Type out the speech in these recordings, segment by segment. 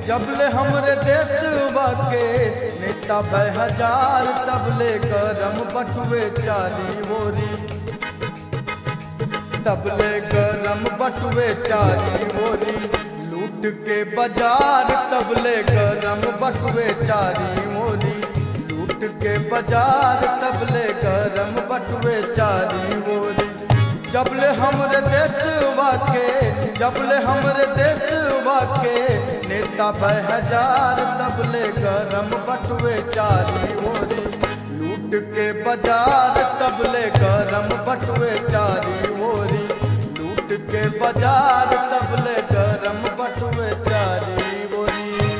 जबले हमरे देशवा के नेता भय हजार तबले गरम बटुए चारी ओरी तबले गरम बटुए चारी ओरी लूट के बाजार तबले गरम बटुए चारी ओरी लूट के बाजार तबले गरम बटुए चारी ओरी जबले हमरे देशवा के जबले हमरे देशवा के नेता भय हजार तबले गरम बटुए चारी ओरी लूट के बाजार तबले गरम बटुए चारी ओरी लूट के बाजार तबले गरम बटुए चारी ओरी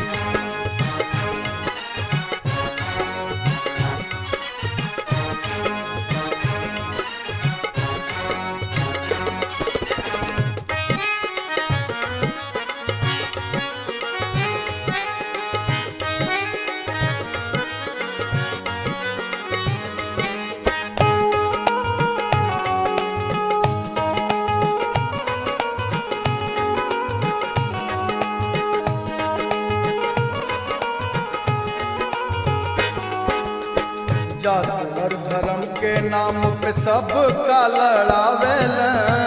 जात और धर्म के नाम पे सब का लड़ावेल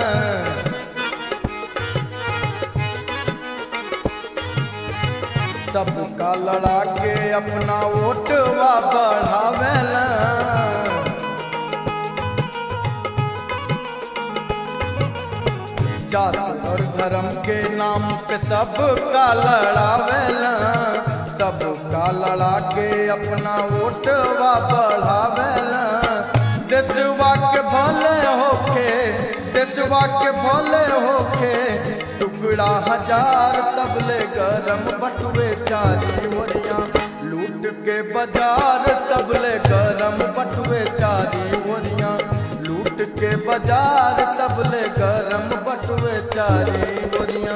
सब का लड़ा के अपना वोटवा बढ़ावेल जात और धर्म के नाम पे सब का लड़ावेल सब का लड़ा के अपना वोटवा बढ़ावेल देशवा के भले होके देशवा के भले होके टुकड़ा हजार तबले गरम बटुए चारी ओरिया लूट के बाजार तबले गरम बटुए चारी ओरिया लूट के बाजार तबले गरम बटुए चारी ओरिया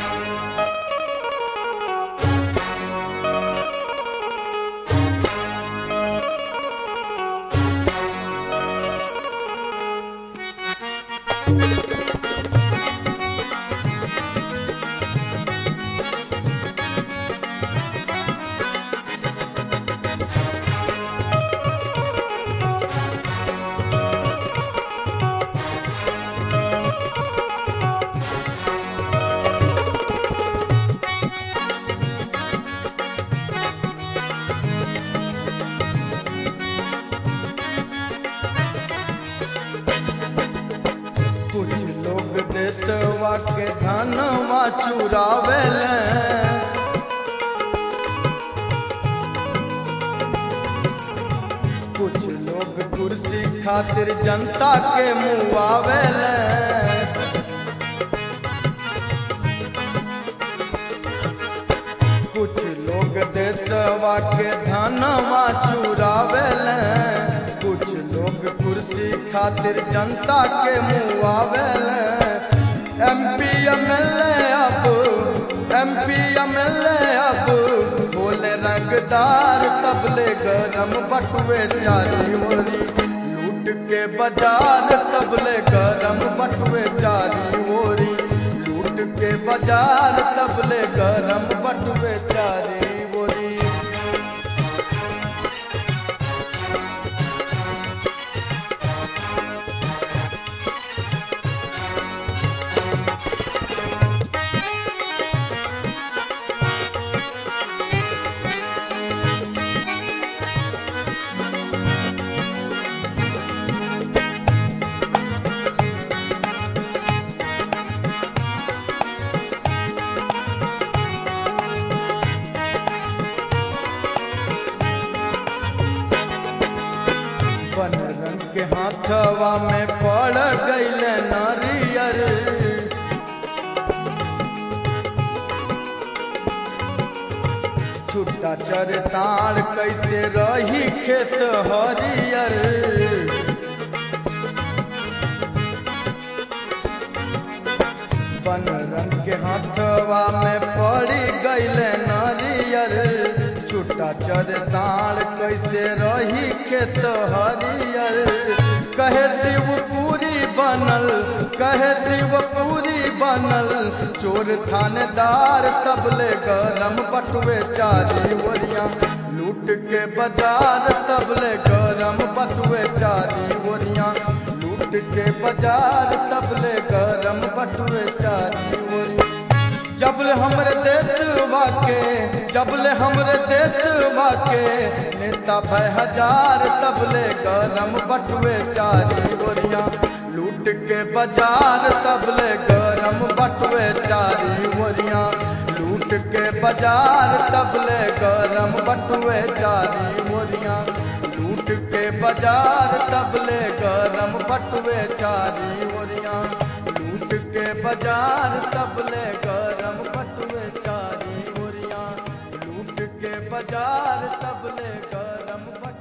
कुछ लोग देशवा के धनवा चुरावेल कुछ लोग कुर्सी खातिर जनता के मुआवेल कुछ लोग देशवा के धनवा चुरावेल कुछ लोग कुर्सी खातिर जनता के मुआवेल एमपी एमएलए अब एमपी एमएलए अब बोले रंगदार तबले गरम बटुए चारी ओरी लूट के बाजार तबले गरम बटुए चारी ओरी लूट के बाजार तबले गरम बटुए चारी ओरी बन रंग के हाथवा में पड़ गईल नारियर छुट्टा चर साड़ कैसे रही खेत हरियर बन रंग के हाथवा में पड़ी गईल नारियर छुट्टा चर साड़ कैसे रही खेत हरियर कहे शिवपुरी बनल कहे शिवपुरी बनल चोर थानेदार तबले गरम बट बटुए चारी ओरिया लूट के बाजार तबले गरम बटुए चारी ओरिया लूट के बाजार तबले गरम बटुए चारी ओरिया जबले हमरे देशवा के जबले हमरे देशवा के नेता भय हजार तबले गरम बटुए चारी ओरिया लूट के बाजार तबले गरम बटुए चारी ओरिया लूट के बाजार तबले गरम बटुए चारी ओरिया लूट के बाजार तबले गरम बटुए चारी ओरिया लूट के बाजार तबले गरम बटुए चारी ओरिया लूट के बाजार तबले गरम बटुए